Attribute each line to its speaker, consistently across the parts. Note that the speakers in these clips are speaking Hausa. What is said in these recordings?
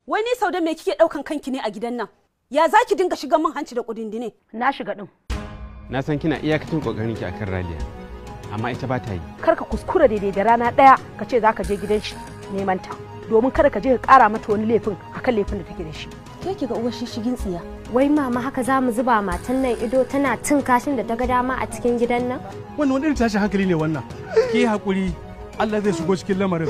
Speaker 1: Wai ni sau da me kike ɗaukan kanki ne a gidan nan? Ya za ki dinga shiga min hanci da kudindine?
Speaker 2: Na shiga din.
Speaker 3: Na san kina iyakacin kokarin ki akan Raliya. Amma ita ba ta yi.
Speaker 2: Kar ka kuskura daidai da rana ɗaya ka ce za ka je gidan shi neman ta. Domin kada ka je ka ƙara mata wani laifin akan laifin da take da shi.
Speaker 1: Ke ki ga uwar shishigin tsiya.
Speaker 4: Wai mama haka za mu zuba matan nan ido tana cin kashin da ta ga dama a cikin gidan nan?
Speaker 5: Wannan wani irin tashin hankali ne wannan. Ki hakuri Allah zai shigo cikin lamarin.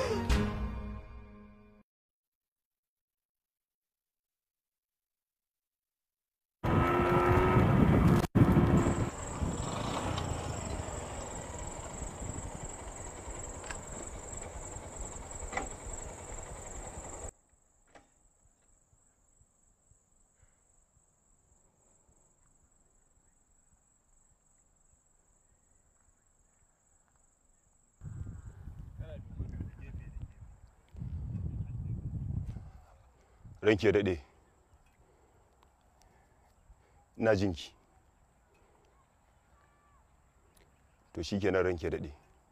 Speaker 6: ranke daɗe ina jinki to shi kenan ranke daɗe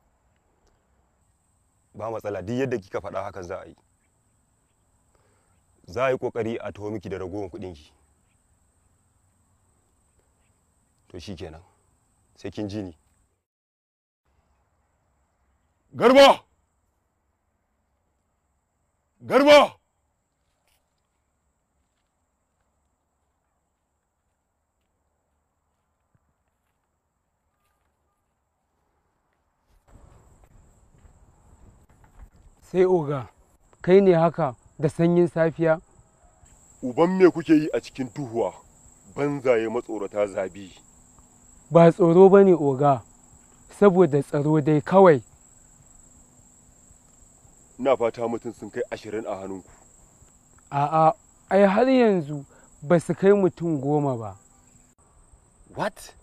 Speaker 6: ba matsala duk yadda kika faɗa hakan za a yi za a yi ƙoƙari a taho miki da ragowar kuɗinki to shi kenan sai kin ji ni garba garba
Speaker 7: sai oga kai ne haka da sanyin safiya
Speaker 6: uban me kuke yi a cikin tuhuwa banzaye matsorata zabi
Speaker 7: ba tsoro ba ne oga saboda tsaro dai kawai
Speaker 6: ina fata mutum sun kai ashirin a hannunku
Speaker 7: a'a ai har yanzu ba su kai mutum goma ba
Speaker 6: what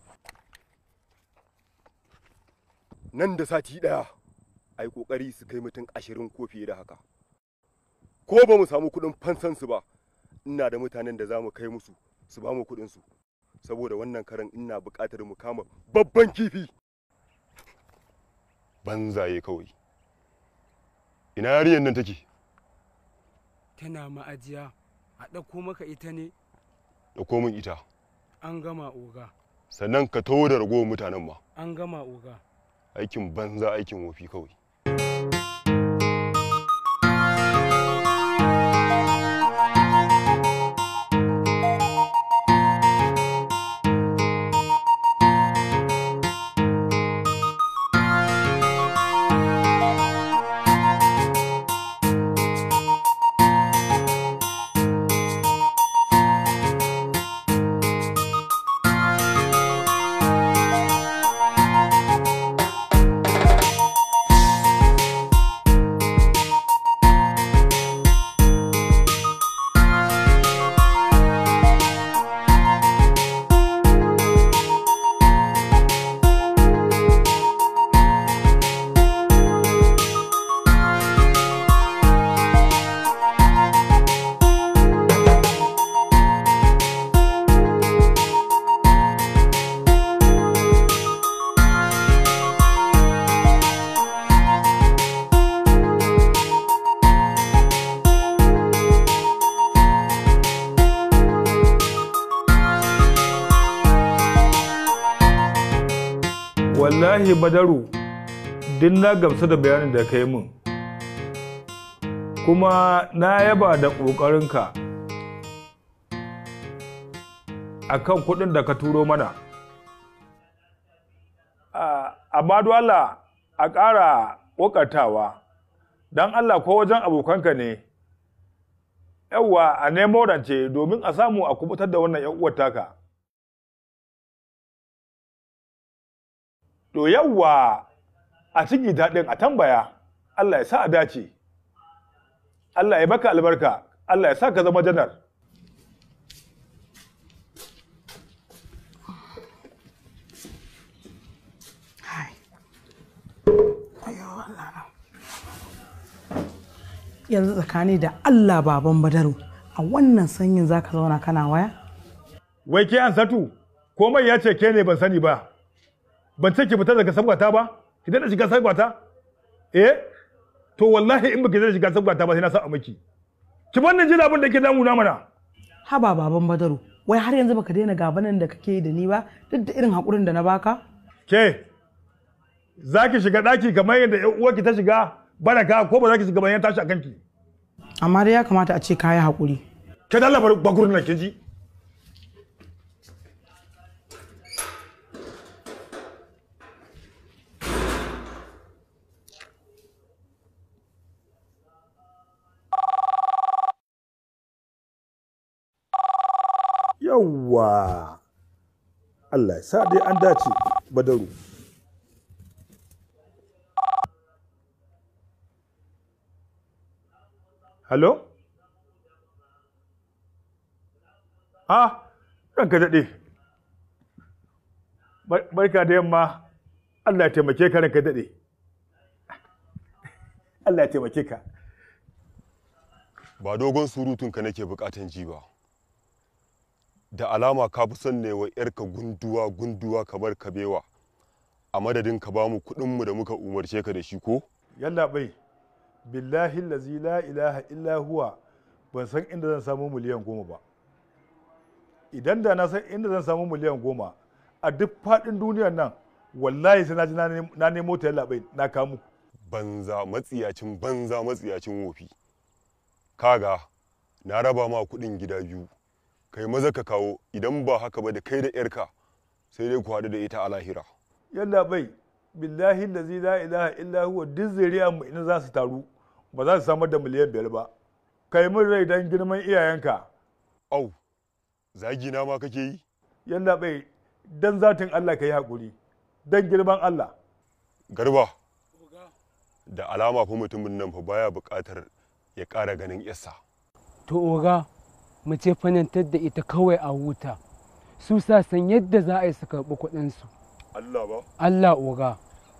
Speaker 6: nan da sati ɗaya a yi ƙoƙari su kai mutum ashirin ko fiye da haka ko ba mu samu kuɗin fansansu ba ina da mutanen da za mu kai musu su ba mu kuɗinsu saboda wannan karan ina buƙatar mu kama babban kifi banzaye kawai ina yarinyar nan take
Speaker 7: tana ma'ajiya a ɗauko maka ita ne
Speaker 6: ɗauko min ita
Speaker 7: an gama oga
Speaker 6: sannan ka taho da ragowar mutanen ma
Speaker 7: an gama oga
Speaker 6: aikin banza aikin wofi kawai
Speaker 8: wallahi badaru duk na gamsu da bayanin da ka yi min kuma na yaba da ƙoƙarinka a kan kuɗin da ka turo mana amma Allah a ƙara ƙoƙartawa don Allah ko wajen abokanka ne yawwa a nemo rance domin a samu a kubutar da wannan 'yan uwar taka To yawwa a ciki daɗin a tambaya, Allah ya sa a dace, Allah ya baka albarka, Allah ya sa ka zama janar.
Speaker 9: yanzu tsakani da Allah baban Badaru a wannan sanyin zaka zauna kana waya?
Speaker 8: Wai ke an satu, komai ya ce ke ne ban sani ba. ban ce ki fita daga sabgata ba ki daɗa shiga sabgata eh to wallahi in baki daɗa shiga sabgata ba sai na sa a miki ki wannan jin abin da ke damuna mana
Speaker 9: haba baban badaru wai har yanzu baka daina gabanin da kake yi da ni ba duk da irin haƙurin da na baka
Speaker 8: ke za ki shiga ɗaki kamar yadda ƴan uwarki ta shiga baraka ko ba za ki shiga bayan tashi a kanki
Speaker 9: amma dai ya kamata a ce ka yi haƙuri
Speaker 8: ke dalla bakurin nan ke ji
Speaker 10: yawwa Allah ya sa dai an dace badaru
Speaker 8: Hello? Ah, ranka daɗe. Barka da yamma, Allah ya taimake ka ranka daɗe. Allah ya taimake ka.
Speaker 6: ba dogon surutunka nake bukatan ji ba da alama ka fi son ne wa yarka gunduwa gunduwa kamar kabewa a madadin ka ba mu kuɗinmu da muka umarce ka da shi ko
Speaker 8: Yalla bai, billahi lazi la ilaha illa huwa ban san inda zan samu miliyan goma ba. Idan da na san inda zan samu miliyan goma a duk faɗin duniyar nan wallahi sai na ji na nem- na nemo ta yalla bai na kamu.
Speaker 6: banza matsiyacin banza matsiyacin wofi kaga na raba ma kuɗin gida biyu kai maza ka kawo idan ba haka ba da kai da yarka sai dai ku haɗu da ita a lahira
Speaker 8: Yalla bai, billahi lazi la ilaha illa huwa duk zuriya mu ina za su taru ba za su samar da miliyan biyar ba. Kai min rai don girman iyayenka.
Speaker 6: au zagi na ma kake yi
Speaker 8: Yalla bai, dan zatin Allah ka yi haƙuri, don girman Allah.
Speaker 6: garba da alama fa mutumin nan fa baya buƙatar ya ƙara ganin yassa
Speaker 7: to oga mu ce fanantar da ita kawai a huta su sa san yadda za a yi su karɓi kuɗinsu
Speaker 6: Allah ba
Speaker 7: Allah oga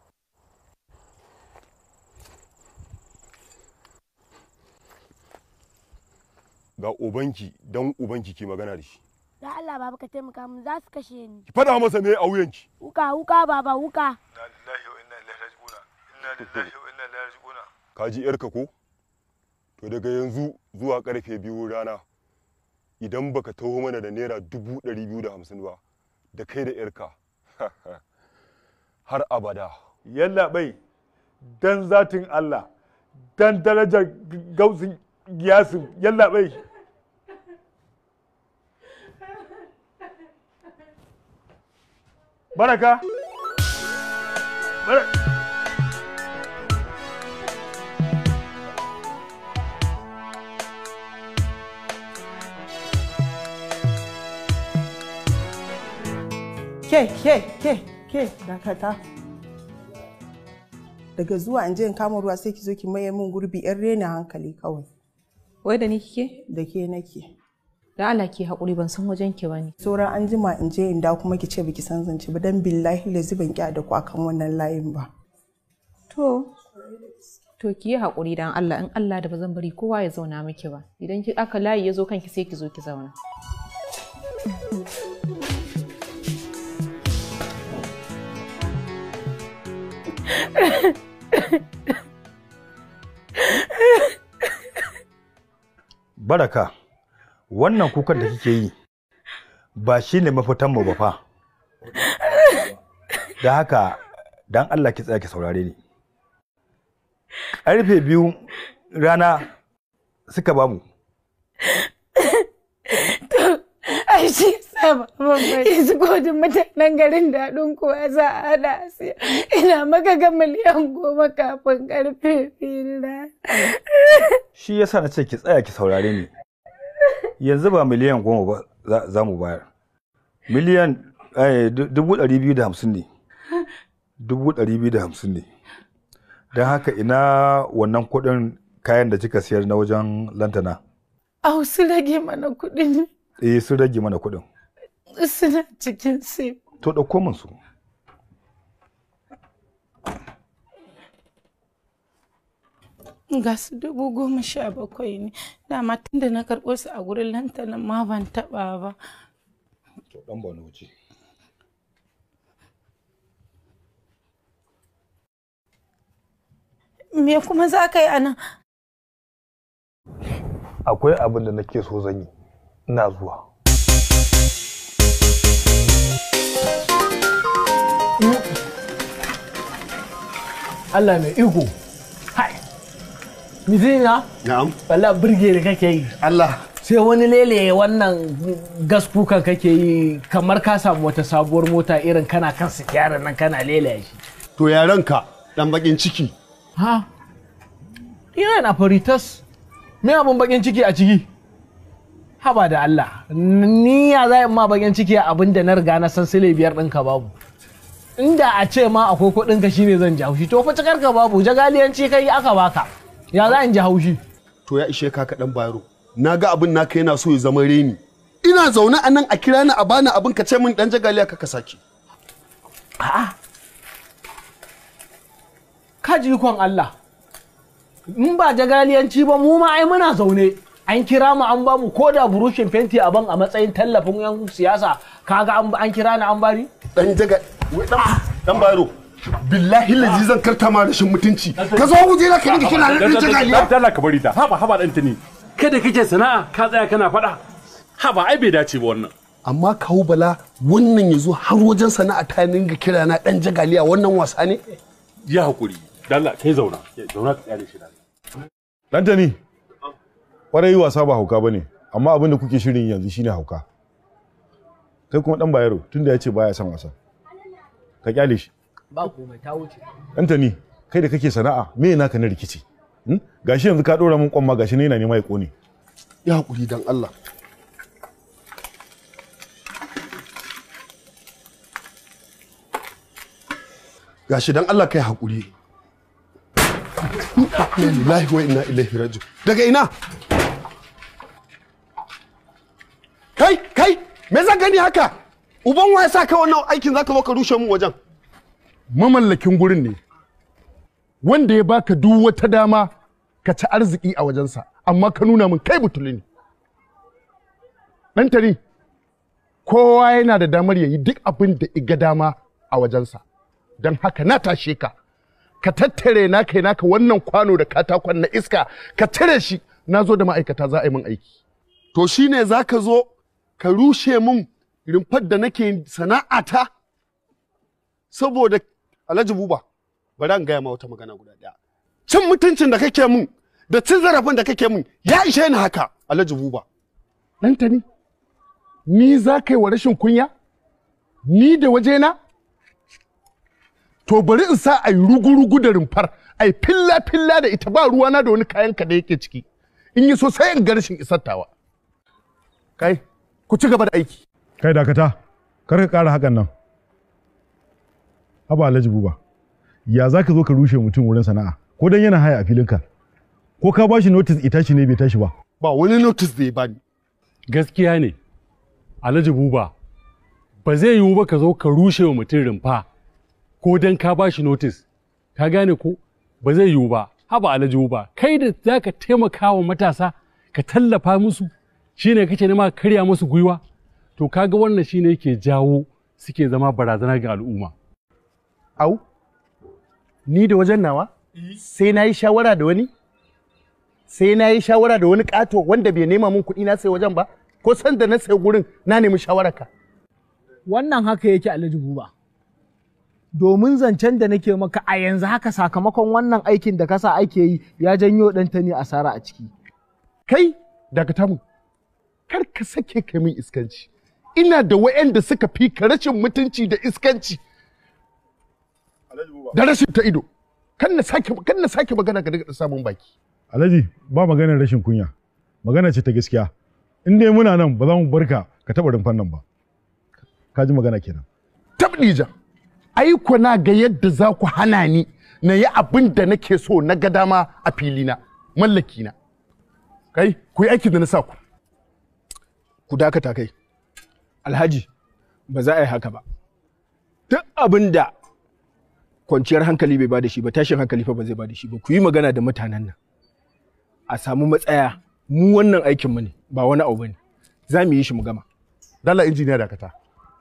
Speaker 6: ga ubanki dan ubanki ke magana da shi
Speaker 4: Da Allah baba ka taimaka min za su kashe ni.
Speaker 6: ki faɗa masa me a wuyanki
Speaker 4: Wuka wuka baba wuka.
Speaker 8: Inna lillahi wa inna ilaihi raji'una. Inna lillahi wa inna ilaihi raji'una.
Speaker 6: ka ji yarka ko to daga yanzu zuwa karfe biyu rana idan baka taho mana da naira dubu ɗari biyu da hamsin ba da kai da yarka har abada
Speaker 8: Yalla bai, dan zatin Allah, dan darajar gausin giyasin, yalla bai. Baraka? Bara-
Speaker 9: ke ke ke ke dakata daga zuwa in je in kama ruwa sai ki zo ki maye min gurbi yan rena hankali kawai
Speaker 11: Wai da ni kike?
Speaker 9: da ke nake
Speaker 11: Da Allah ki haƙuri ban san wajen ki bane.
Speaker 9: sauran an jima in je in dawo kuma ki ce biki san zance ba dan billahi lazi ban ki da ku akan wannan layin ba
Speaker 11: To, to ki yi haƙuri dan Allah in Allah da ba zan bari kowa ya zauna miki ba. Idan ki aka layi ya zo kanki sai ki zo ki zauna.
Speaker 10: baraka wannan kukan da kike yi ba shi ne mafitanmu ba fa da haka dan Allah ki tsaya ki saurare ni ƙarfe biyu rana suka bamu
Speaker 12: ai shi sama yanzu godin mutanen garin daɗin kuwa za a hada siya ina maka ga miliyan goma kafin karfe biyu na
Speaker 10: shi yasa na ce ki tsaya ki saurare ni yanzu ba miliyan goma ba za- za mu bayar miliyan eh, du- dubu ɗari biyu da hamsin ne dubu ɗari biyu da hamsin ne don haka ina wannan kuɗin kayan da kika siyar na wajen lantana
Speaker 12: au su rage mana kuɗin
Speaker 10: eh sun rage mana kuɗin
Speaker 12: suna cikin sai
Speaker 10: to ɗauko min su
Speaker 12: ga su dubu goma sha bakwai ne dama tun da na karɓo su a gurin lantanin ma ban taɓa ba
Speaker 10: to ɗan ba wuce
Speaker 12: me kuma za ka yi a nan
Speaker 10: akwai abin da nake so zan yi ina zuwa
Speaker 13: Allah mai iko hai mizina
Speaker 14: na'am
Speaker 13: wala burge da kake yi
Speaker 14: Allah
Speaker 13: sai wani lele wannan gas kukan kake yi kamar ka samu wata sabuwar mota irin kana kan sikiyarar nan kana lele shi
Speaker 14: to ya ranka dan bakin ciki
Speaker 13: ha ina na faritas me abun bakin ciki a ciki haba da Allah ni ya za ma bakin ciki a abin da na riga na san sile biyar ɗinka babu inda a ce ma akwai kuɗin ka shine zan ji haushi to fa cikar ka babu jagaliyanci kai aka baka ya za in ji haushi
Speaker 14: to ya ishe ka kaɗan bayaro na ga abin naka yana so ya zama reni ina zaune a nan a kira ni a bani abin ka ce min dan jagaliya ka sake
Speaker 13: a'a ka ji ikon Allah in ba jagaliyanci ba mu ma ai muna zaune an kira mu an bamu ko da burushin fenti a ban a matsayin tallafin yan siyasa kaga an kira ni an bari
Speaker 14: dan jaga dan bayaro billahi lazi zan karta ma rashin mutunci ka zo wuje na ka dinga kina dan jagaliya
Speaker 5: Allah ka bari ta haba haba dan tani kada kake sana'a ka tsaya kana faɗa haba ai bai dace ba wannan
Speaker 14: amma kawo bala wannan ya zo har wajen sana'a ta dinga kira na dan jagaliya wannan wasa ne
Speaker 5: ya hakuri dalla kai zauna zauna ka tsaya da shi
Speaker 8: Dantani, kwarai wasa ba hauka ba ne, amma abin da kuke shirin yanzu shine hauka. Kai kuma ɗan bayaro tunda ya ce baya son wasa. Ka kyale shi.
Speaker 13: ba komai ta wuce
Speaker 8: Dantani, kai da kake sana'a me naka na rikici? Hmm? Gashi yanzu ka ɗora min kwamma gashi ne yana nema ya ƙone.
Speaker 14: ya hakuri dan Allah gashi dan Allah kai hakuri inna lillahi wa inna ilaihi raji'un daga ina kai kai me zan gani haka uban wa ya sa ka wannan aikin zaka zo ka rushe mu wajen
Speaker 5: mamallakin gurin ne wanda ya baka duk wata dama ka ci arziki a wajensa amma ka nuna min kai butuli ne ɗan tari kowa yana da damar ya yi duk abin da iga dama a wajensa don haka na tashe ka ka tattare na kai naka wannan kwano da katakon na iska ka cire shi na zo da ma'aikata za a yi min aiki
Speaker 14: to shine zaka zo ka rushe min rumfar da nake sana'ata saboda alhaji buba bari an gaya ma wata magana guda ɗaya cin mutuncin da kake mun da cin zarafin da kake mun ya ishe ni haka alhaji buba
Speaker 5: ɗanta ni ni za ka yi wa rashin kunya ni da wajena to bari in sa a yi rugu-rugu da rumfar a yi filla-filla da ita ba ruwana da wani kayan ka da yake ciki in yi so sai in ga rashin isartawa kai ku ci gaba da aiki
Speaker 8: Kai dakata, kar ka ƙara hakan nan. Haba Alhaji Buba, ya za ka zo ka rushe mutum wurin sana'a, ko dan yana haya a filinka, ko ka bashi notice ita tashi ne bai tashi ba.
Speaker 14: ba wani notice da ya bani
Speaker 5: gaskiya ne alhaji buba ba zai yiwu ba ka zo ka rushe wa mutum rumfa ko dan ka ba shi notice ka gane ko ba zai yiwu ba haba alhaji buba kai da za ka taimaka wa matasa ka tallafa musu shine kake nema ka karya musu gwiwa to kaga wannan shine yake jawo suke zama barazana ga al'umma au ni da wajen nawa sai na yi shawara da wani sai na yi shawara da wani ƙato wanda bai nema min kuɗi na sai wajen ba ko san da na sai gurin na nemi shawararka
Speaker 13: wannan haka yake alhaji buba domin zancen da nake maka a yanzu haka sakamakon wannan aikin da kasa ake yi ya janyo ɗanta ne asara a ciki
Speaker 5: kai daga mu kar ka sake ka min iskanci ina da wa'anda suka fi ka rashin mutunci da iskanci da rashin ta ido kan na sake kan na sake magana ga daga samun baki
Speaker 8: Alhaji ba maganar rashin kunya, magana ce ta gaskiya. In dai muna nan ba za mu barka ka taɓa rumfan nan ba. Ka ji magana kenan.
Speaker 5: tabdija ai ku na ga yadda za ku hana ni na yi abin da nake so na ga dama a filina mallaki na kai ku yi aikin da na sa ku
Speaker 15: ku dakata kai alhaji ba za a yi haka ba duk abin da kwanciyar hankali bai bada shi ba tashin hankali fa ba zai bada shi ba ku yi magana da mutanen nan a samu matsaya mu wannan aikin mu ne ba wani abu bane za mu yi shi mu gama
Speaker 5: dala injiniya dakata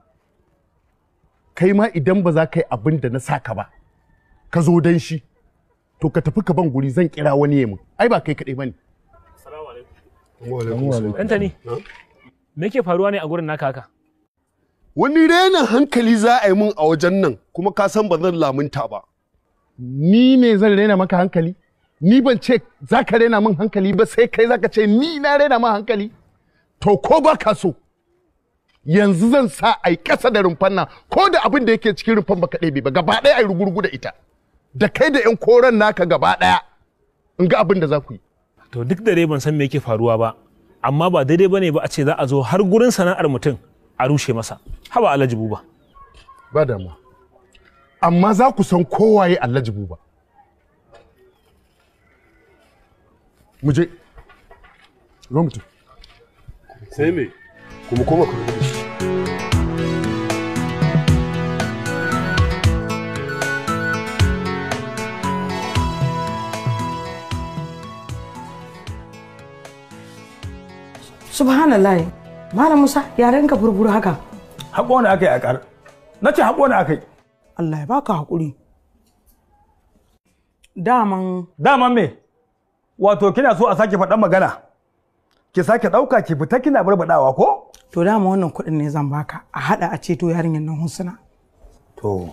Speaker 5: kai ma idan ba za ka yi abin da na saka ba ka zo dan shi to ka tafi ka ban guri zan kira wani yamin ai ba kai kaɗai bane
Speaker 13: Ɗantani, me ke faruwa ne a gurin naka haka?
Speaker 14: Wani renin hankali za a yi mun a wajen nan kuma ka san ba zan lamunta ba.
Speaker 15: Ni ne zan rena maka hankali? Ni ban ce za ka rena min hankali ba sai kai za ka ce ni na rena min hankali? To ko ba ka so. Yanzu zan sa a yi ƙasa da rumfan nan ko da abin da yake cikin rumfan baka ɗebe ba gaba ɗaya a yi rugurgu da ita. Da kai da 'yan koren naka gaba ɗaya in ga abin da za ku yi.
Speaker 13: To duk da dai ban san me yake faruwa ba, amma ba daidai bane ba a ce za a zo har gurin sana'ar mutum a rushe masa. Haba Alhaji Buba.
Speaker 15: Ba damuwa. Amma za ku san kowaye Alhaji Buba. Mu je. Zo mutum.
Speaker 14: Sai me? Kuma koma ku rubuta shi.
Speaker 9: subhanallah malam musa yaren ka burburu haka
Speaker 10: haƙo ne aka yi a ƙar na ce haƙo ne aka yi
Speaker 9: allah ya baka haƙuri daman
Speaker 10: daman me wato kina so a sake faɗan magana ki sake ɗauka ki fita kina barbaɗawa ko
Speaker 9: to dama wannan kuɗin ne zan baka a haɗa a ceto yarinyar nan hunsuna
Speaker 10: to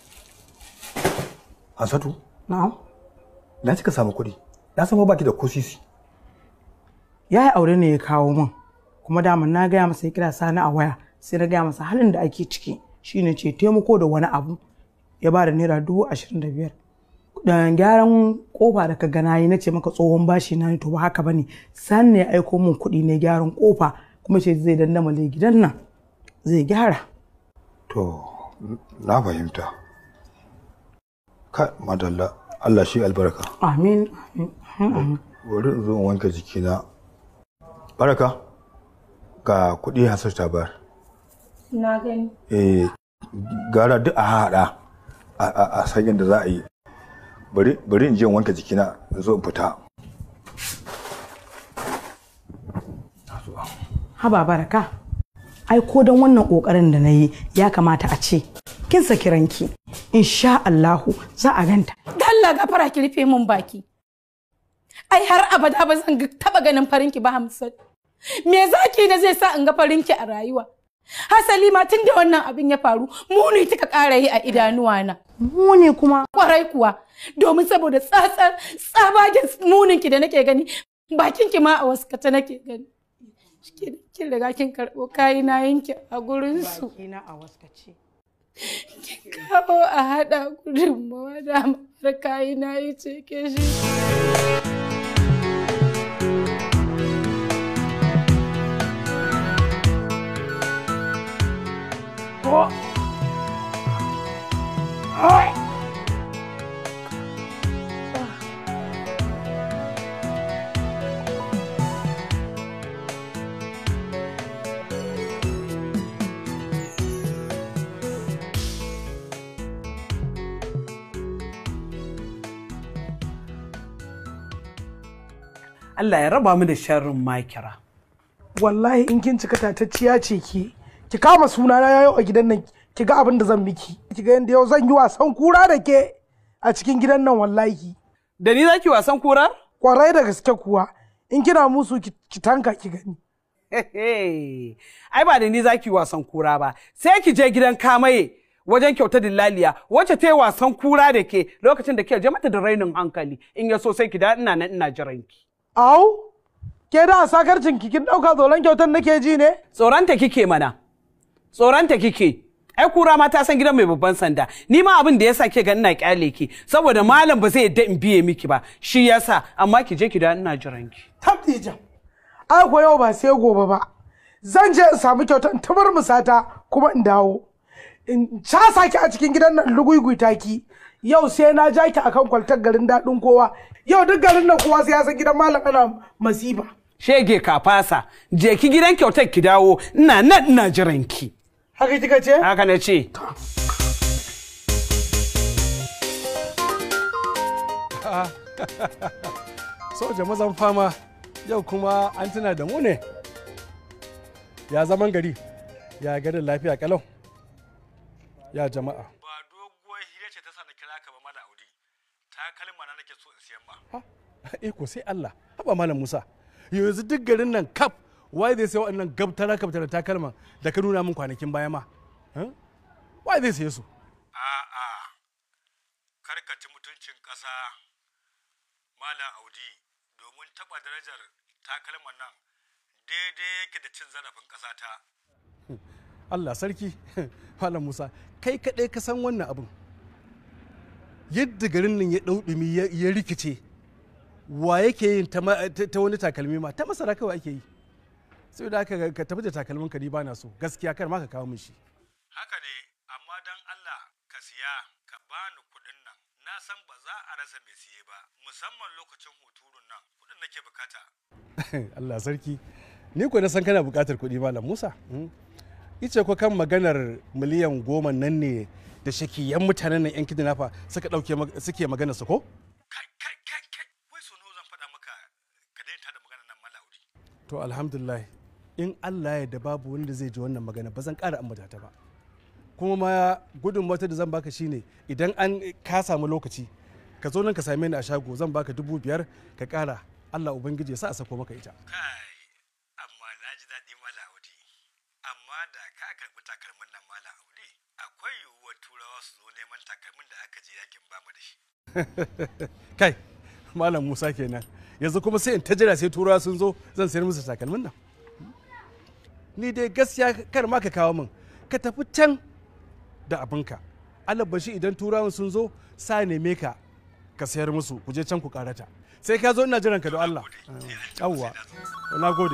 Speaker 10: Hansatu
Speaker 9: na'am
Speaker 10: na cika samu kuɗi na san baki da kusisi
Speaker 9: ya yi aure ne ya kawo min kuma dama na gaya masa ya kira sani a waya sai na gaya masa halin da ake ciki shine ce taimako da wani abu ya ba da naira dubu ashirin da biyar da gyaran kofa da ka gana yi na ce maka tsohon bashi na ne to ba haka bane sani ne ya aiko min kuɗi ne gyaran kofa kuma ce zai dandamale gidan nan zai gyara
Speaker 10: to na fahimta ka madalla Allah shi albarka
Speaker 9: amin amin
Speaker 10: bari in zo in wanke jikina baraka ga kuɗi hasar ta bayar
Speaker 12: Na gani.
Speaker 10: eh gara duk a haɗa a san yadda za a yi bari in je in wanke jikina in zo in fita
Speaker 9: haba baraka ai ko don wannan kokarin da na yi ya kamata a ce kin saki ranki insha Allahu za a ganta
Speaker 12: Dalla gafara ki rufe min baki. Ai har abada ba zan taba ganin farinki ba Hamsat. Me zaki da zai sa in ga farinki a rayuwa? Hasali ma tun da wannan abin ya faru, muni kika ƙara yi a idanuwa na.
Speaker 9: Muni kuma?
Speaker 12: Kwarai kuwa, domin saboda tsatsar tsabagen muninki da nake gani, bakinki ma a waskata nake gani. Kin riga kin karɓo kayi na yanki a gurinsu.
Speaker 9: Bakina a waskace.
Speaker 12: Kin kawo a haɗa gudunmawa da har kayi na yi ceke shi.
Speaker 9: Oh. Ai.
Speaker 16: Allah ya raba mu da sharrin makira.
Speaker 13: wallahi in kin cika tatacciya ce ki ki kama suna na yau a gidan nan ki ga abin da zan miki ki ga yanda yau zan yi wasan kura da ke a cikin gidan nan wallahi
Speaker 16: Da ni zaki wasan kura?
Speaker 13: kwarai da gaske kuwa in kina musu ki ki tanka ki gani
Speaker 16: Ai ba da ni zaki wasan kura ba, sai ki je gidan kamaye wajen kyauta dillaliya wacce ta yi wasan kura da ke lokacin da ke je mata da rainin hankali in ya so sai ki da ina nan ina jiran ki.
Speaker 13: au ke da sakarcin ki kin dauka zolan kyautar nake ji ne
Speaker 16: Tsoronta kike mana, tsoronta kike. Ai kura ma ta san gidan mai babban sanda, ni ma abin da yasa ke ga ina kyale ki saboda malam ba zai yadda in biye miki ba, shi yasa amma ki je ki da ina jiran ki.
Speaker 13: tabdijan ai ko yau ba sai gobe ba zan je in samu kyautar in tabar musata kuma in dawo in casa ki a cikin gidan nan luguiguita ki yau sai na ja ki akan kwaltar garin daɗin kowa yau duk garin nan kowa sai ya san gidan malam ana masifa
Speaker 16: Shege ka fasa, je ki gidan kyautar ki dawo, ina nan ina jiran ki.
Speaker 13: haka kika ce
Speaker 16: Haka na ce.
Speaker 17: soja mazan fama yau kuma an tuna da mu ne ya zaman gari ya garin lafiya kalau ya jama'a
Speaker 10: ba doguwar hira ce ta sa na kira ka ba mala audi takalma na nake so in siyan ma
Speaker 17: iko sai Allah haba malam Musa yanzu duk garin nan kaf wai zai sai waɗannan gabtara gabtara takalman da ka nuna min kwanakin baya ma Eh? wai zai saye su
Speaker 10: a'a karkaci mutuncin ƙasa malam audi domin taɓa darajar takalman nan daidai yake da cin zarafin ƙasa ta
Speaker 17: Allah sarki Malam Musa kai kaɗai ka san wannan abin yadda garin nan ya ɗau ɗumi ya- ya rikice wa yake yin ta ma- ta ta wani takalmi ma ta masara kawai ake yi sai da aka ka tafi da takalmin ka ni ba na so gaskiya kar ma ka kawo min shi
Speaker 10: haka ne amma dan Allah ka siya ka bani kuɗin nan na san ba za a rasa mai siye ba musamman lokacin huturun nan kuɗin nake bukata
Speaker 17: Allah sarki ni ko na san kana buƙatar kuɗi malam Musa Hmm. ice ko kan maganar miliyan goma nan ne da shakiyan mutanen nan yan kidnapper suka ɗauke mag- suke magana su ko to alhamdulillah in Allah ya da babu wanda zai ji wannan magana ba zan ƙara ambata ta ba kuma ma gudun wata da zan baka shine idan an ka samu lokaci ka zo nan ka same ni a shago zan baka dubu biyar ka ƙara Allah ubangiji ya sa a sako maka ita
Speaker 10: amma na ji daɗi malam audi amma da ka karɓi takalmin nan malam audi akwai yiwuwar turawa su zo neman takalmin da aka je yakin bamu da shi
Speaker 17: kai malam musa kenan yanzu kuma sai in ta jira sai turawa sun zo zan sayar musu takalmin nan ni dai gaskiya kar ma ka kawo min ka tafi can da abinka alabashi idan turawan sun zo sa neme ka ka sayar musu ku je can ku karata sai ka zo ina jiran ka da Allah yawwa na gode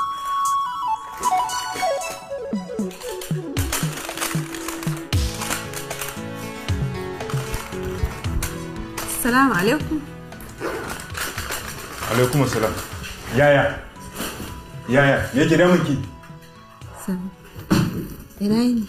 Speaker 11: Salamu alaikum.
Speaker 18: alaikum salam yaya yaya me ke damun ki
Speaker 11: Ina yini?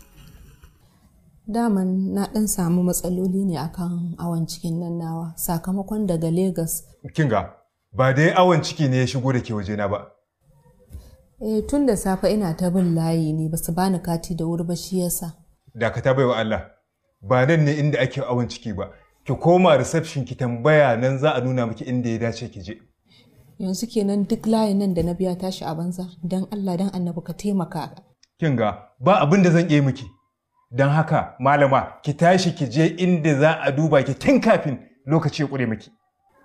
Speaker 11: Daman na ɗan samu matsaloli ne akan awon cikin nan nawa sakamakon daga Legas.
Speaker 18: kin ga ba dai awon ciki ne ya shigo da ke wajena ba
Speaker 11: Eh tun da safe ina ta bin layi ne basu bani kati da wuri ba shi yasa.
Speaker 18: dakata bai wa Allah ba nan ne inda ake awon ciki ba ki koma reception ki tambaya nan za a nuna miki inda ya dace ki je
Speaker 11: Yanzu kenan duk layin nan da na biya tashi a banza dan Allah dan annabi ka taimaka.
Speaker 18: kin ga ba abin da zan iya miki don haka malama ki tashi ki je inda za a duba ki tun kafin lokaci ya kure miki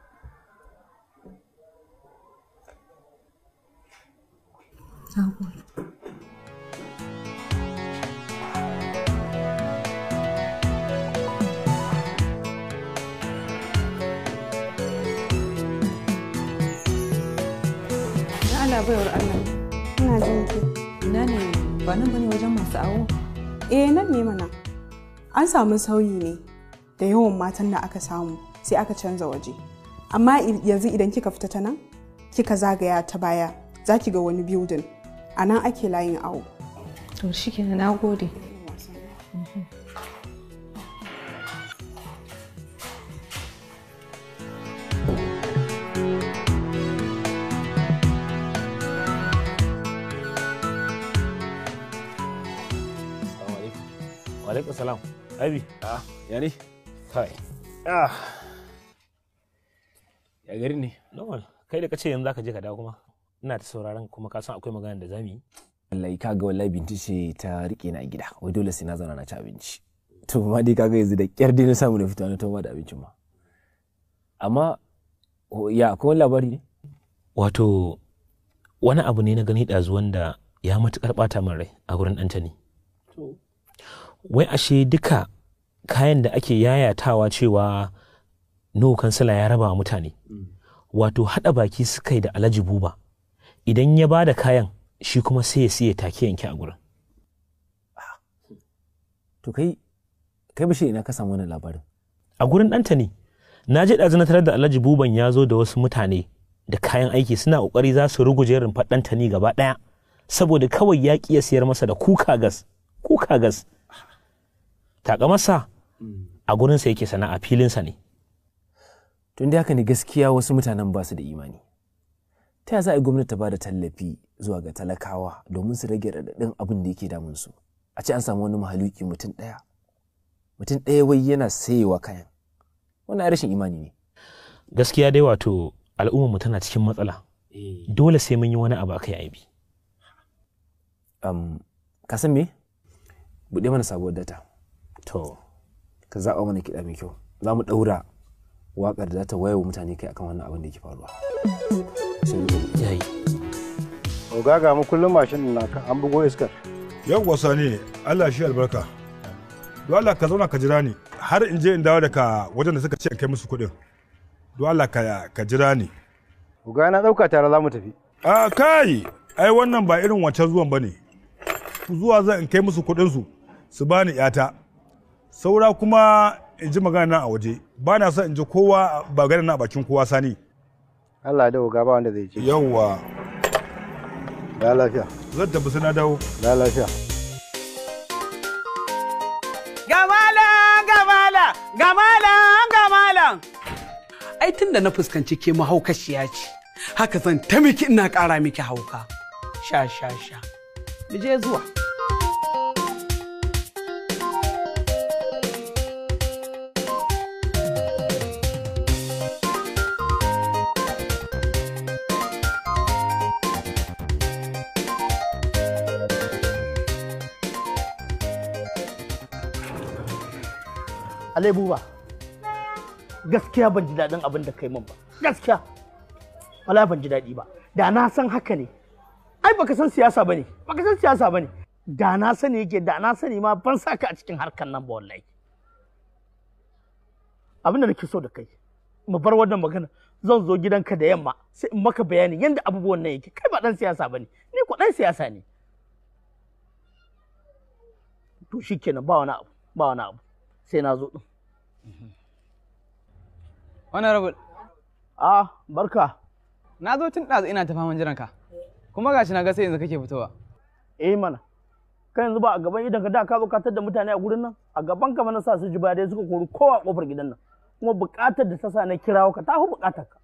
Speaker 11: Na Allah baiwar Allah. Ina jin ki. Ina ne ba nan bane wajen masu awo.
Speaker 19: eh nan ne mana an samu sauyi ne da yawan matan da aka samu sai aka canza waje amma i- yanzu idan kika fita ta nan kika zagaya ta baya za ki ga wani building a nan ake layin awo
Speaker 11: To shikenan na gode.
Speaker 20: Walaikun salam. Abi. Ah, ya ne? Kai. Ah. Ya gari ne? Normal. Kai da kace yanzu zaka je ka dawo kuma. Ina ta sauraron kuma ka san akwai magana da zamu yi.
Speaker 21: wallahi kaga wallahi binti ce ta rike na a gida wai dole sai na zauna na ci abinci to ma dai kaga yanzu da kyar dai na samu na fito na toma da abincin ma amma o- ya akwai wani labari ne
Speaker 20: Wato wani abu ne na gani ɗazu wanda ya matuƙar ɓata min rai a gurin Anthony. Wai ashe duka kayan da ake yayatawa cewa no kansila ya raba wa mutane. Wato haɗa baki suka yi da Alhaji Buba. Idan ya ba da kayan shi kuma sai ya siya take yanke a gurin.
Speaker 21: to kai kai bashi ina ka samu wannan labarin
Speaker 20: A gurin Anthony na je ɗazu na tarar da Alhaji Buban ya zo da wasu mutane da kayan aiki suna ƙoƙari za su ruguje rumfar Ɗantani gaba ɗaya saboda kawai ya ƙi ya siyar masa da kuka gas kuka gas taka masa a gurinsa yake sana'a filinsa ne
Speaker 21: tun da haka ne gaskiya wasu mutanen ba su da imani ta yaya za a yi gwamnati ta ba da tallafi zuwa ga talakawa domin su rage raɗaɗin abin da yake damun su a ce an samu wani mahaluki mutum ɗaya mutum ɗaya wai yana sayewa kayan wannan ai rashin imani ne
Speaker 20: gaskiya dai wato al'ummarmu tana cikin matsala dole sai mun yi wani abu akai aibi
Speaker 21: um, ka san me buɗe mana sabuwar data
Speaker 20: to
Speaker 21: ka zaɓa mana kiɗa mai kyau za mu ɗaura waƙar da za ta wayewa mutane kai akan wannan abin da yake faruwa
Speaker 20: yayi
Speaker 10: Oga ga mu kullum mashin na ka an bugo iskar.
Speaker 8: Yawwa sani Allah shi albarka. Don Allah ka zauna ka jira ni har in je in dawo daga wajen da suka ce in kai musu kuɗin. Don Allah ka ka jira ni.
Speaker 10: Oga na ɗauka tare za mu tafi.
Speaker 8: A kai ai wannan ba irin wancan zuwan bane. Zuwa zan in kai musu kuɗin su su bani yata. Saura kuma in ji magana na a waje. Ba na son in ji kowa ba gana na a bakin kowa sani.
Speaker 10: Allah da oga ba wanda zai ce.
Speaker 8: Yawwa.
Speaker 10: Da lafiya.
Speaker 8: Zan tafi sai na dawo.
Speaker 10: Da lafiya.
Speaker 16: Gamala, gamala, gamala, gamala. Ai tun da na fuskanci ke mahaukashiya ce, haka zan ta miki ina ƙara miki hauka. Sha, sha, sha. Mu je zuwa.
Speaker 3: Alai buba, gaskiya ban ji daɗin abin da kai min ba. Gaskiya. Wala ban ji daɗi ba. Da na san haka ne. Ai baka san siyasa bane. Baka san siyasa bane. Da na sani yake da na sani ma ban saka a cikin harkan nan ba wallahi. Abin da nake so da kai. Mu bar wannan magana. Zan zo gidanka da yamma sai in maka bayani yadda abubuwan nan yake. Kai ba dan siyasa bane. Ni ko dan siyasa ne. To shikenan ba wani abu. Ba wani abu. Sai na zo din.
Speaker 22: Honorable.
Speaker 3: Ah, barka.
Speaker 22: Na zo tun ɗazu ina ta faman jiranka. Kuma gashi na ga sai yanzu kake fitowa.
Speaker 3: Eh mana. Kai yanzu ba a gaban idan ka da ka zo ka da mutane a gurin nan a gaban ka mana sa su ji dai suka kori kowa a kofar gidan nan. Kuma buƙatar da ta sa na kirawo ka ta hu buƙatar ka.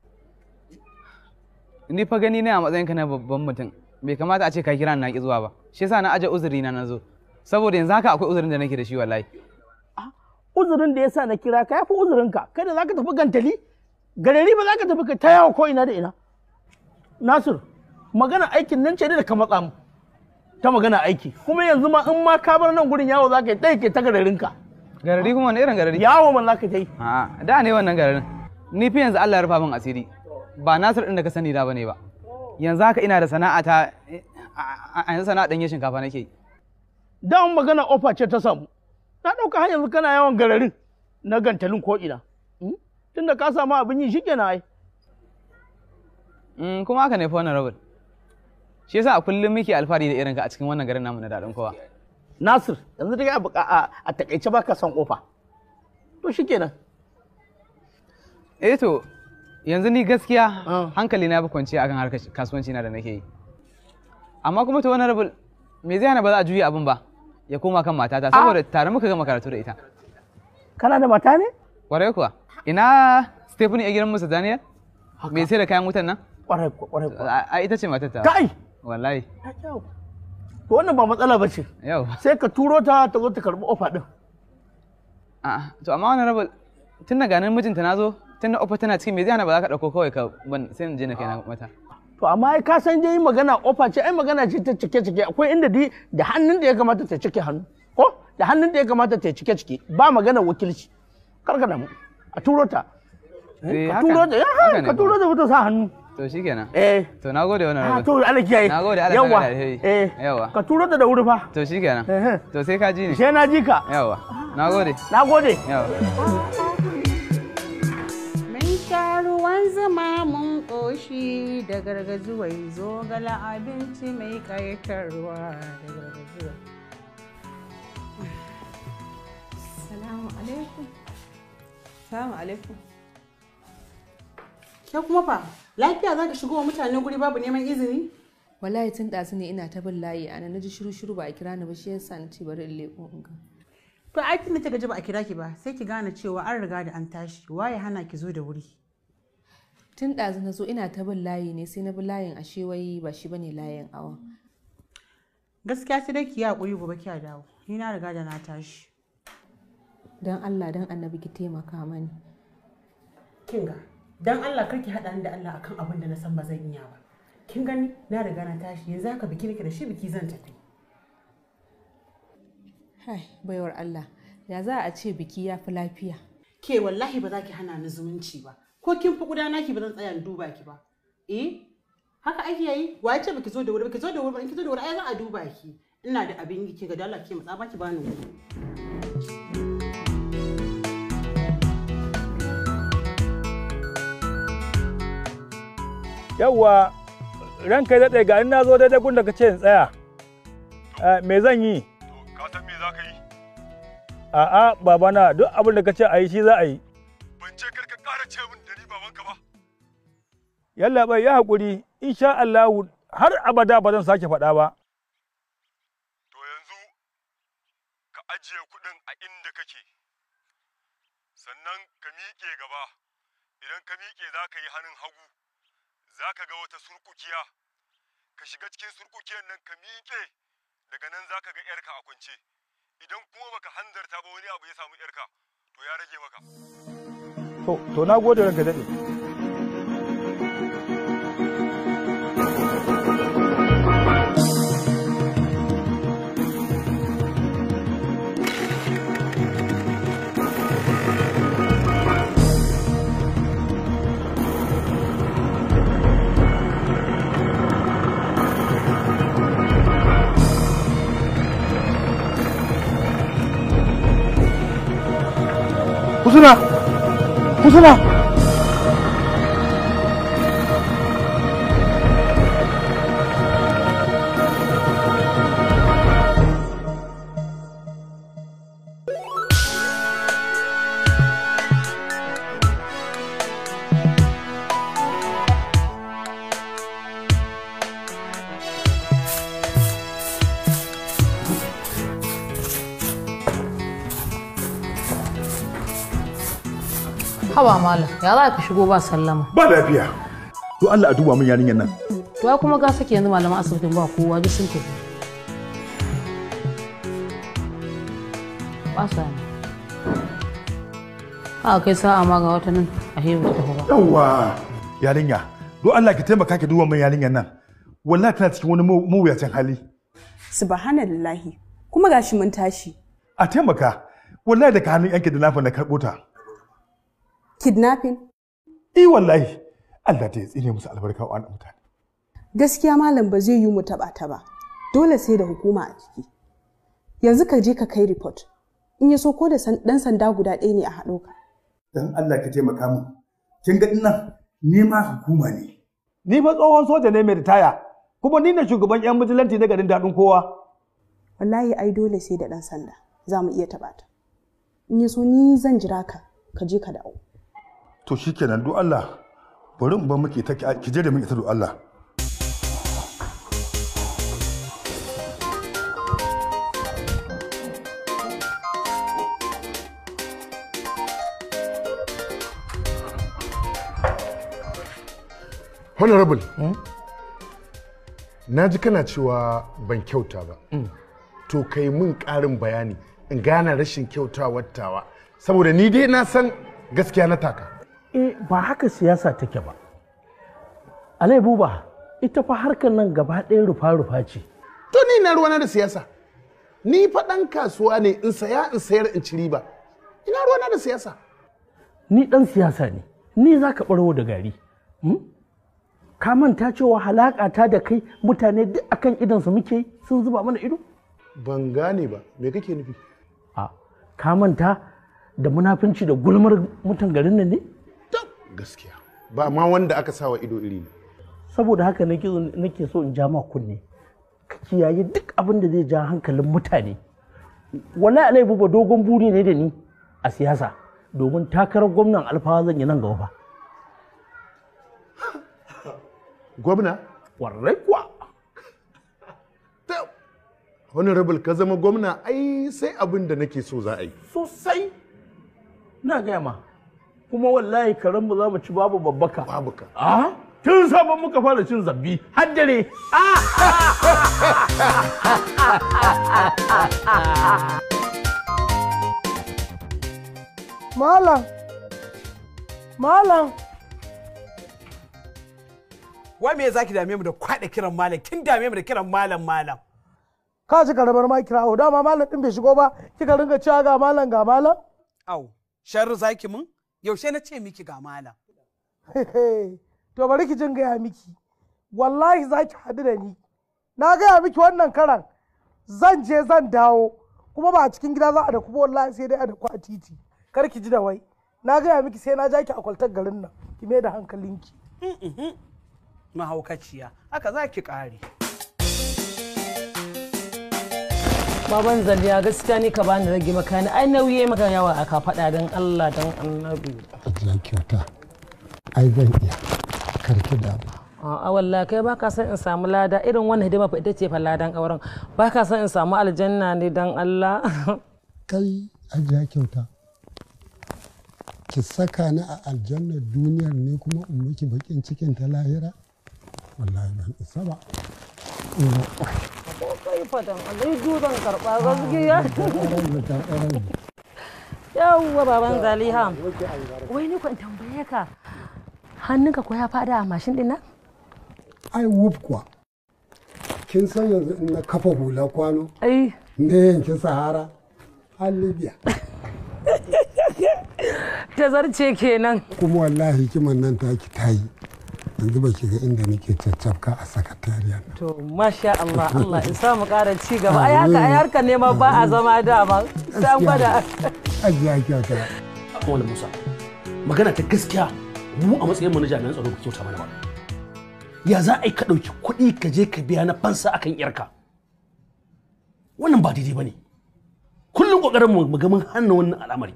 Speaker 22: Ni fa gani ne a matsayinka na babban mutum. Bai kamata a ce ka kira ni na ki zuwa ba. Shi yasa na aje uzuri na na zo. Saboda yanzu haka akwai uzurin da nake da shi wallahi.
Speaker 3: Uzurin da ya sa na kira ka ya fi uzurinka. Kai da za ka tafi gantali garari ba za ka tafi ta yawo ko ina da ina. Nasir, magana aikin nan ce da ka matsa mu. Ta magana aiki. Kuma yanzu ma in ma ka bar nan gurin yawo za ka yi ɗaya ke ta gararinka.
Speaker 22: Garari kuma wani irin garari?
Speaker 3: Yawo man za ka ta yi.
Speaker 22: A'a, da ne wannan gararin. Ni fi yanzu Allah ya rufa min asiri. Ba Nasir ɗin da ka sani da bane ba. Yanzu haka ina da sana'a ta a yanzu sana'a ɗanye shinkafa nake yi.
Speaker 3: Dan magana ofa ce ta samu. Na ɗauka har yanzu kana yawan gararin na gantalin ko ina. Tunda ka samu abin yi shi kenan ai.
Speaker 22: Mm, kuma haka ne fa wannan rabin. Shi yasa a kullum muke alfahari da irinka a cikin wannan garin namu na daɗin kowa.
Speaker 3: Nasir, yanzu dai a a takaice baka son kofa. To shi kenan.
Speaker 22: Eh to, yanzu ni gaskiya hankali na fi kwanciya akan harkar kasuwanci na da nake yi. Amma kuma to wannan rabin me zai hana ba za a juya abin ba ya koma kan matata saboda tare muka gama karatu da ita.
Speaker 3: Kana da mata ne?
Speaker 22: Kwarai kuwa. Ina Stephanie a gidan Musa Daniel? Me sai da kayan wutan nan?
Speaker 3: Kwarai kwarai
Speaker 22: A ita ce matar ta.
Speaker 3: Kai!
Speaker 22: Wallahi.
Speaker 3: To wannan ba matsala ba ce.
Speaker 22: Yau.
Speaker 3: Sai ka turo ta ta zo ta karɓi ofa ɗin.
Speaker 22: A'a, to amma wannan rabin tun da ganin mijinta na zo tun da ofa tana cikin me zai hana ba za ka ɗauko kawai ka ban sai in je na kai na mata.
Speaker 3: To amma ai ka san dai magana ofa ce ai magana ce ta cike cike akwai inda dai da hannun da ya kamata ta cike hannu. Ko da hannun da ya kamata ta cike cike ba magana wakilci. Karka damu. A turo ta. Ka turo ta ya ka turo ta ta sa hannu.
Speaker 22: To shikenan.
Speaker 3: Eh.
Speaker 22: To na gode wannan
Speaker 3: Ah,
Speaker 22: rabin.
Speaker 3: to Allah kiyaye.
Speaker 22: Na gode Allah
Speaker 3: Yawwa.
Speaker 22: saka da alheri.
Speaker 3: Eh.
Speaker 22: Yawa.
Speaker 3: Ka turo ta da wuri fa.
Speaker 22: To shikenan. To sai ka ji ni.
Speaker 3: Sai na ji ka.
Speaker 22: Yawa. Na gode.
Speaker 3: Na gode.
Speaker 22: Yawa.
Speaker 23: Mun sha ruwan zuma mun ƙoshi da gargazuwai zogala abinci mai ƙayatarwa da gargazuwa. Salamu alaikum. Salamu alaikum. Ke kuma fa, lafiya za ki shigo wa mutane guri babu neman izini?
Speaker 11: Wallahi tun ɗazu ne ina ta bin layi ana na ji shiru shiru ba a kira ni ba shi yasa na ce bari in leƙo in ga.
Speaker 23: To ai tun da kika ji ba a kira ki ba, sai ki gane cewa an riga da an tashi, waye hana ki zo da wuri.
Speaker 11: Tun ɗazu na zo ina ta bin layi ne sai na bi layin ashe wai ba shi bane layin awa.
Speaker 23: Gaskiya sai dai ki yi haƙuri gobe kiya dawo. Ni na riga da na tashi.
Speaker 11: Don Allah don annabi ki taimaka mani.
Speaker 23: Kinga,
Speaker 1: dan Allah karki haɗa ni da Allah akan abin da na san ba zan iya ba kin gani na riga na tashi yanzu haka biki nake da shi biki zan tafi
Speaker 23: Hai, baiwar Allah, ya za a ce biki ya fi lafiya.
Speaker 1: ke wallahi ba za ki hana ni zumunci ba ko kin fi gudana ki ba zan tsaya in duba ki ba eh haka ake yi wa ya ce baki zo da wuri baki zo da wuri ba in ki zo da wuri ai za a duba ki ina da abin yi ki ga dala ki matsa ba ki bani wuri
Speaker 8: Yawwa, ranka ya daɗe ga in na zo daidai gun da ka ce in tsaya. Eh, Me zan yi?
Speaker 6: Ka san me za ka yi?
Speaker 8: A'a, babana duk abin da ka ce a yi shi za a yi.
Speaker 6: Ban ce kar ka ƙara ce min da ni babanka ba.
Speaker 8: Yalla bai ya haƙuri, insha Allahu har abada ba zan sake faɗa ba.
Speaker 6: To yanzu ka ajiye kuɗin a inda kake. Sannan ka miƙe gaba. Idan ka miƙe za ka yi hannun hagu. Za ka ga wata surkukiya. Ka shiga cikin surkukiyar nan ka miƙe. Daga nan za ka ga 'yarka a kwance. Idan kuma baka hanzarta ba wani abu ya samu 'yarka, to ya rage maka.
Speaker 8: To, to na gode ranka daɗe.
Speaker 15: Husna! Husna!
Speaker 11: Haba malam, ya za ka shigo ba sallama.
Speaker 2: Ba lafiya. To Allah a duba min yarinyar nan.
Speaker 11: To ai kuma ga sake yanzu malaman asibitin ba kowa duk sun tafi. Ba sa ne. A kai sa'a ma ga wata nan a hebu ta tafi ba.
Speaker 2: Yawwa. Yarinya, do Allah ki taimaka ki duba min yarinyar nan. Wallahi tana cikin wani mawu- mawuyacin hali.
Speaker 19: subhanallahi kuma gashi mun tashi
Speaker 2: A taimaka. Wallahi daga hannun yanki da nafa na karɓo ta.
Speaker 19: kidnapping
Speaker 2: Eh wallahi. Allah ta ya tsine musu albarka wa wannan mutane.
Speaker 19: gaskiya malam ba zai yi mu taba ta ba dole sai da hukuma a ciki yanzu ka je ka kai report in ya so ko da san- dan sanda guda ɗaya ne a haɗo ka
Speaker 2: Dan Allah ka taimaka min. Kin ga dinnan ni ma hukuma ne.
Speaker 8: Ni fa tsohon soja ne mai ritaya, kuma ni ne shugaban 'yan bijilanti na garin daɗin kowa.
Speaker 19: wallahi ai dole sai da ɗan sanda za mu iya taɓa ta in ya so ni zan jira ka ka je ka dawo
Speaker 2: To shikenan do Allah. Bari in bar muke ta ki je da min ita do Allah.
Speaker 14: honorable na ji kana cewa ban kyauta ba to kai mun ƙarin bayani in gane rashin kyautawar tawa saboda ni dai na san gaskiya na taka
Speaker 3: eh ba haka siyasa take ba alai buba ita fa harkar nan gaba ɗaya rufa-rufa ce
Speaker 14: to ni na ruwana da siyasa ni fa ɗan kasuwa ne in saya in sayar in ci riba ina ruwana da siyasa
Speaker 3: ni ɗan siyasa ne ni za ka ɓarwo da gari hmm? ka manta cewa halaƙa ta da kai mutane duk akan idansu muke yi, sun zuba mana ido
Speaker 14: ban gane ba me kake nufi
Speaker 3: a ka manta da munafunci da gulmar mutan garin nan ne
Speaker 14: gaskiya ba ma wanda aka sawa ido iri ne
Speaker 3: saboda haka nake nake so in ja ma kunne ka kiyaye duk abin da zai ja hankalin mutane wallahi alai buba dogon buri ne da ni a siyasa domin takarar gwamnan alfawa zan yi nan gaba fa
Speaker 14: gwamna
Speaker 3: warrai kuwa
Speaker 14: honorable ka zama gwamna ai sai abin da nake so za a yi
Speaker 3: sosai na gaya ma kuma wallahi karen mu za mu ci babu babbaka
Speaker 14: babu ka
Speaker 3: a tun sabon muka fara cin zabbi har dare
Speaker 9: Malam, malam,
Speaker 16: wai me zaki dame mu da kwaɗa kiran malam kin dame mu da kiran malam malam
Speaker 3: ka ci karamar ma kira o dama malam din bai shigo ba kika ringa cewa ga malam ga malam
Speaker 16: au sharri zaki mun yaushe na ce miki ga malam
Speaker 3: to bari ki jin gaya miki wallahi za ki haɗu da ni na gaya miki wannan karan zan je zan dawo kuma ba a cikin gida za a da kuma wallahi sai dai a da ku a titi kar ki ji da wai na gaya miki sai na ja ki a kwaltar garin nan ki mai da hankalinki
Speaker 16: mahaukaciya haka za ki ƙare
Speaker 4: Baban Zaliya gaskiya ni ka bani rage maka ni ai nauyi maka yawa a kafaɗa don Allah don annabi.
Speaker 5: Ajiya kyauta. Ai zan iya. Karki da ba.
Speaker 4: A'a wallahi kai baka son in samu lada irin wannan hidima fa ita ce fa ladan auren baka son in samu aljanna ne don Allah.
Speaker 5: Kai ajiya kyauta. Ki saka ni a aljannar duniyar ne kuma in miki bakin cikin ta lahira? Wallahi ban isa ba.
Speaker 4: Ko kai fa don Allah zan karɓa gaskiya. Yawwa baban Zaliha. Wai ni kwan tambaye ka. Hannunka ko ya fada a mashin din nan?
Speaker 5: Ai wuf kuwa. Kin san yanzu in na kafa hula kwano?
Speaker 4: Ai.
Speaker 5: Ne yankin Sahara? Har Libya.
Speaker 4: Ta zarce kenan.
Speaker 5: Kuma wallahi kiman nan taki ta yi. Yanzu ba ki ga inda nake caccafka a sakatariya.
Speaker 4: To masha Allah Allah in samu ƙara ci gaba. Ai haka ai harkar neman ba a zama dama. Sai an gwada.
Speaker 5: Ajiya kyauta.
Speaker 3: Wani Musa, magana ta gaskiya mu a matsayin mu na jami'an tsaro ku kyauta mana ba. Ya za a yi ka ɗauki kuɗi ka je ka biya na fansa akan yarka. Wannan ba daidai ba ne. Kullum ƙoƙarin mu ga mun hana wannan al'amari.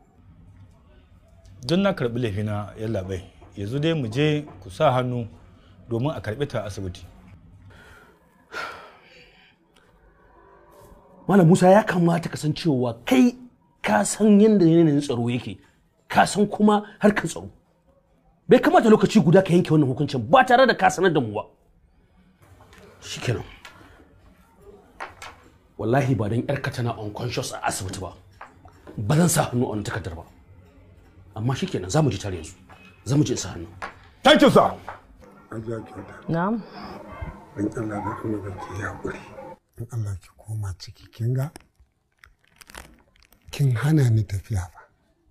Speaker 10: don na karɓi laifina yalla bai yanzu dai mu je ku sa hannu domin a karɓi ta asibiti
Speaker 3: Malam Musa ya kamata ka san cewa kai ka san yadda yanayin tsaro yake, ka san kuma harkar tsaro. Bai kamata lokaci guda ka yanke wannan hukuncin ba tare da ka sanar da mu ba. Shikenan. Wallahi ba don yarka tana unconscious a asibiti ba. Ba zan sa hannu a wani takardar ba. Amma shikenan za mu ji tare yanzu. Za mu je sa hannu.
Speaker 10: Thank you sir.
Speaker 5: Ajiya kyauta.
Speaker 4: Na'am.
Speaker 5: In Allah na kuma ga ki haƙuri. In Allah ki koma ciki kin ga? Kin hana ni tafiya ba.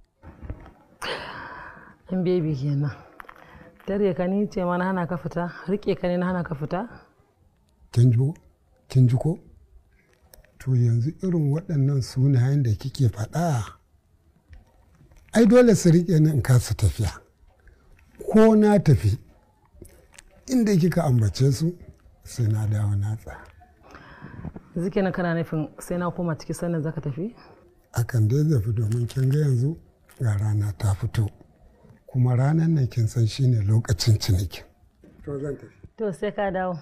Speaker 4: In baby kenan. Tare ka ni ce mana hana ka fita, rike ka ne na hana ka fita?
Speaker 5: Kin ji ko? Kin ji ko? To yanzu irin waɗannan sunayen da kike faɗa ai dole su riƙe ni in kasa tafiya. Ko na tafi inda kika ambace su sai na dawo na tsaya.
Speaker 4: Yanzu kenan kana nufin sai na koma ciki sannan zaka tafi?
Speaker 5: Akan dai zafi domin kin ga yanzu ga rana ta fito. Kuma ranar nan kin san shine lokacin cinikin. To zan tafi.
Speaker 4: To sai ka dawo.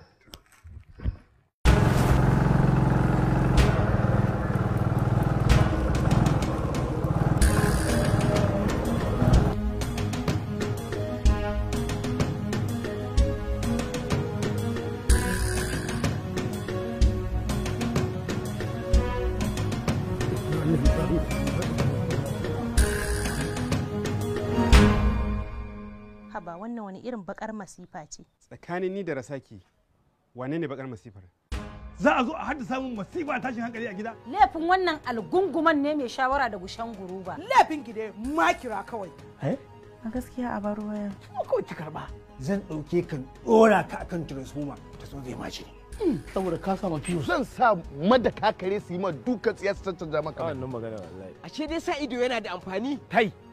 Speaker 7: haba wannan wani irin bakar masifa ce
Speaker 17: tsakanin ni da rasaki wane ne bakar masifar
Speaker 2: za a zo a haddasa min masifa tashin hankali a gida
Speaker 7: laifin wannan algunguman ne mai shawara da gushen guruba
Speaker 1: laifin ki dai makira kawai
Speaker 19: a gaskiya a bar waya
Speaker 3: Kawai ki karba. Zan ɗauke kan ɗora ka akan transformer ta so zai mace.
Speaker 14: saboda ka sama fiyo zan sa madaka kare su yi ma duka tsiya su caccanja maka wannan magana wallahi
Speaker 24: ashe dai sa ido yana da amfani
Speaker 14: kai